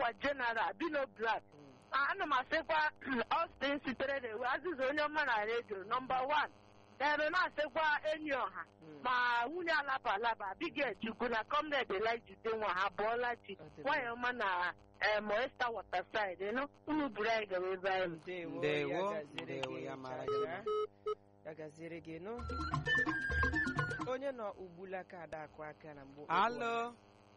mụnwa general bino black ana m asịkwa Austin sitere na ewe azịza onye ọma na redio nọmba wan ere na-asịkwa enyi ọha ma nwunye alaba alaba Abigail Chukwu na comrade Elijah nwa ha bụọla chi nwanyị ọma na Moesta Waterside nụ unu buru anyị gawa ebe anyị Ndewo, ya ndewo, gaziere gị ya mara gị chacha. ya gaziere gị nụ onye nọ ugbula ka ada akụ aka na mgbe alo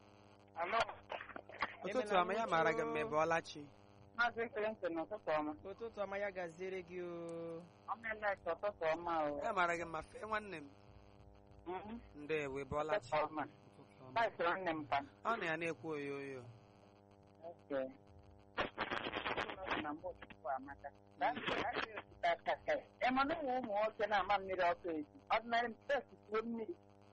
ụtụtụ ọma ya mara gị mma ị bọọla chi Maazị Clinton ụtụtụ ọma. ụtụtụ ọma ya gaziere gị o Ọmelete ụtụtụ ọma o. ya mara gị mma fee nwanne m Mhm. ndewo ị bọọla chi Ụtụtụ ọma. Ụtụtụ ọma. Vice nwanne m pa. ọ na ya na-ekwu oyo oyo Okay. Na mbụ ụtụtụ amaka. Gaa gaa sie osikapa. Ị ma na ụmụ ụmụ nwoke na-ama mmiri ọkụ ezi. Ọdịnarị mpesi tuo mmiri.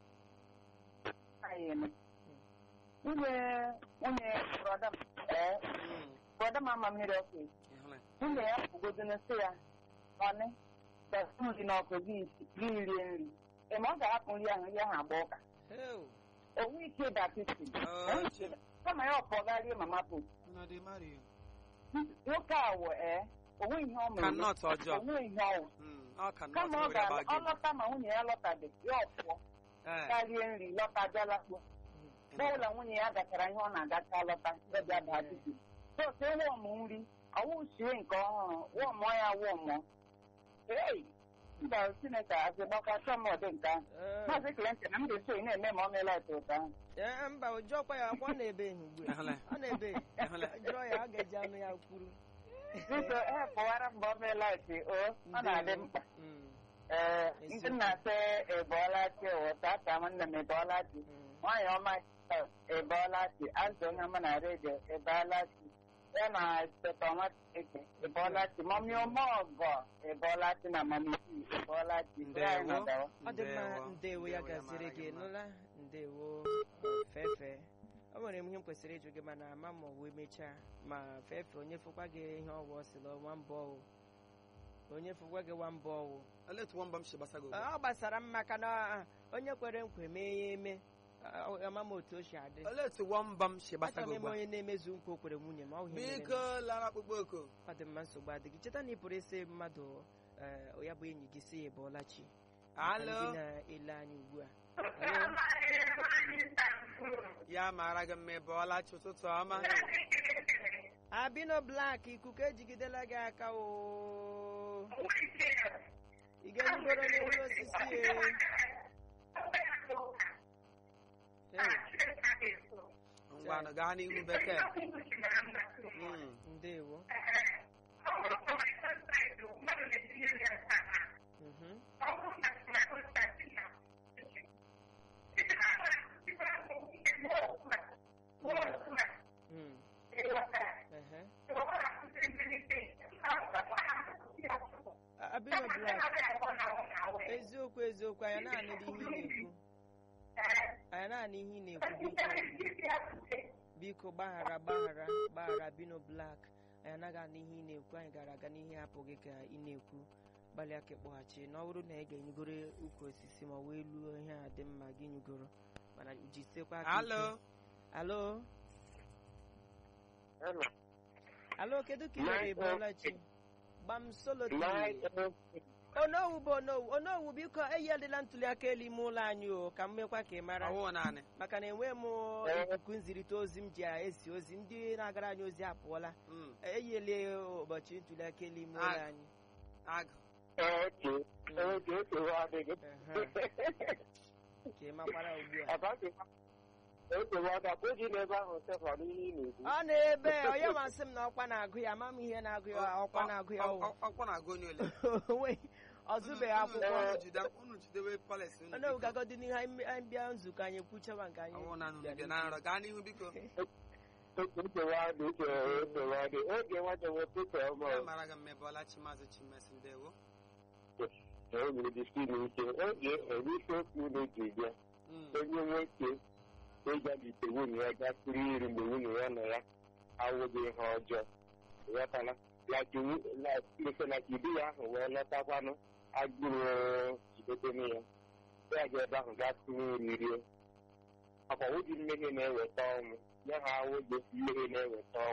Anyị eme. Nwunye nwunye brọda m ee Mm, brọda m ama mmiri ọkụ ezi. ị hụla ya? Nwunye ya kwugodoro sị ya ọnị gasị nri n'ọkụ gị isi gị rie nri. Ị ma ọ ga-ahapụ nri ahụ nri ahụ agba ụka. Heu, onwe ike datịsị Oh, chi. kama ya ọpọgarie mama put Nna dị Mario. nwoke a wụ ee onwe ihe ọ mere Cannot ọjọọ. onwe ihe ọwụ Mm, ọ ka nọt kama ọ nwere agba ga gị. ọlọta ma nwunye ya lọtabe ya ọpụọ Ee, garie nri lọta bịa lakpuo bọọla nwunye ya gachara ihe ọ na-agacha lọta ya bịa daa dịbi sote wọmụ nri ọwụ sie nke ọhụrụ wọmụọ ya wọmụọ ei mba chineke asị gbakọta m ọdị nke ahụ ee, maazị Clinton na m ga-eso ị na-eme ma ọ meela etu ụtọ ahụ ee, mba ụjọkwa ya akwa ọ na-ebe ihe ugbu a Ehụla ya? ọ na-ebe Ehụla ya? jụọ ya ọ ga-eji anụ ya kwuru biko ehepụwara mgbe ọ meela etu o ọ na-adị mkpa Mm, ee Eziokwu. ndị na-asị ịbọọla chi ụta ata nwanne m ịbọọla chi mm. nwaanyị ọma ịbọọla chi azụ onye ọma na redio ịbọọla chi ya na seta ọnwa eke ịbọọla chi mọmi ọmọgọ ịbọọla chi na mamisi ịbọọla chi Ndewo. ọ dị mma Ndewo. ndewo ya Ndewo, ya gaziere mara gị gị mma. nụla ndewo fefe o nwere m ihe m kwesịrị ịjụ gị mana ama ma ọ wee mechaa ma fefe onye fụkwa gị ihe ọwụ ọsịla nwa mbọ ọwụ onye fụkwa gị nwa mbọ ọwụ Olee etu nwamba m si gbasa gị ugbu a? ọ gbasara m maka na ah, onye kwere nkwa mee ya eme Ah, ama m otu o si adị Olee etu nwamba m si gbasa achọrọ gị m ugbu ime a? onye na-emezu nkwa o kwere nwunye ma ọ hụ ihe mere Biko lara akpụkpọ oku. ọ dị mma nsogbu adịghị cheta na ị pụrụ ịsị mmadụ eh, ya bụ enyi gị si ya bụọla chi Maka ndị Alo. na-ele anyị ugbu a Alo? Ya mara gị mma ị bọọla chi ụtụtụ ọma. abino blak ikuku ejigidela gị aka o ị ga-erigoro n'elu osisi e Hey, Ngwanụ gaa n'ihu bekee. Mm, ndewo Mhm. Mm. Ehe. A- abino blak eziokwu eziokwu anyị naanị ihe ị na-ekwu anyị naanị ihe ị na-ekwu biko biko gbaghara gbaghara gbaghara bino blak anyị anaghị anụ ihe ị na-ekwu anyị gara aga n'ihe hapụ gị ka ị na-ekwu gbalịa ka ịkpọghachi na ọ bụrụ na ị ga-enyegoro ukwu osisi ma wee luo ihe a dị mma gị nyugoro mana jisikwa aka ike. Alo. alo alo kedu ka ị mere bụọla chi gbam solo onowu bụ onowu onowu biko eyelila ntuli aka elu ime ụlọ anyị o ka m mekwa ka ị mara Ọwụ naanị. maka na enwe m ikuku nzirịta ozi m ji ezi ozi ndị na-agara anyị ozi apụọla Mm, eyele ụbọchị ntuli aka elu ime ụlọ Ah. anyị Agụ. oke oke oke ọ dịghị Ehe, ka ị makwara ugbu a oke ọ ga-akpụ ji n'ebe ahụ sefọ n'ihe ị na-ekwu ọ na-ebe onye masị m na ọkwa na-agụ ya ama m ihe na-agụ ya ọkwa na-agụ ya Ọ- ọwụ ọ- Ọkwa na-agụ onye ole. onweghị ọ zụbeghị akwụkwọ Unu jide- Unu jidewe palace unu. onye biko. gagodi n'ihe anyị anyị bịa nzukọ anyị kwuchawa nke anyị Ọwụ naanị unu bịara bịa na nrọ gaa n'ihu biko. nkewa dị nkewa dị oge nwata nwoke ka ọma Ya mara gị mma ị bọọla chi maazị Chimesi ndewo. oge dịsi n'ike oge erisi okwu na-eji bịa Mm, onye nwoke ịgabite nwunye ya gasịrị iri mgbe nwunye ya nọ ya awụghị ihe ọjọọ ghọtala lake na ibi ya ahụ wee lọtakwanụ agụrụ jidetene ya ya ga ebe ahụ gaa tụrụ nri rie akwa wụdị mmehie na-eweta ọnwụ ya ha awụghị mmehie na-eweta ọnwụ